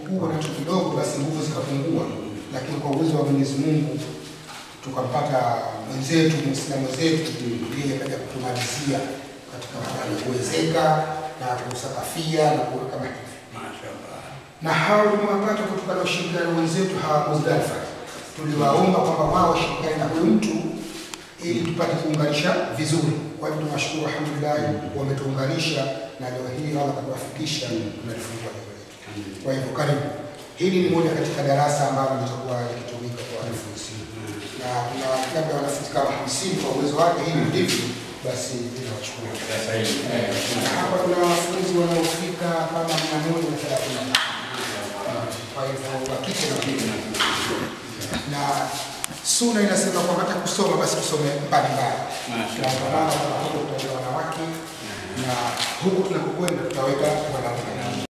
tulipokuwa nacho kidogo, basi nguvu zikapungua, lakini kwa uwezo wa Mwenyezi Mungu tukampata mwenzetu Muislamu mwenzetu, yeye kaja kutumalizia katika hali ya kuwezeka na kusakafia na kuwa kama hivi Mashaallah. na hao tumewapata kutokana na ushirikiano wenzetu hawa Muzdalifa. Tuliwaomba kwamba wao washirikiane na huyu mtu ili tupate kuunganisha vizuri. Kwa hivyo tunawashukuru, alhamdulillah, wametuunganisha na leo hii Allah katuwafikisha, tunalifungua leo letu. Kwa hivyo karibu, hili ni moja katika darasa ambalo litakuwa likitumika kwa wanafunzi na kuna labda wanafunzi kama hamsini kwa uwezo wake, hili ndivyo basi linawachukua Sasa hivi. na hapa kuna wanafunzi wanaofika kama mia moja na thelathini na tano kwa hivyo wa kike na kiume, na suna inasema kwamba hata kusoma basi kusome mbalimbali, na kwa maana kuna huko tutaenda wanawake na huku tunakokwenda tutaweka wanaume.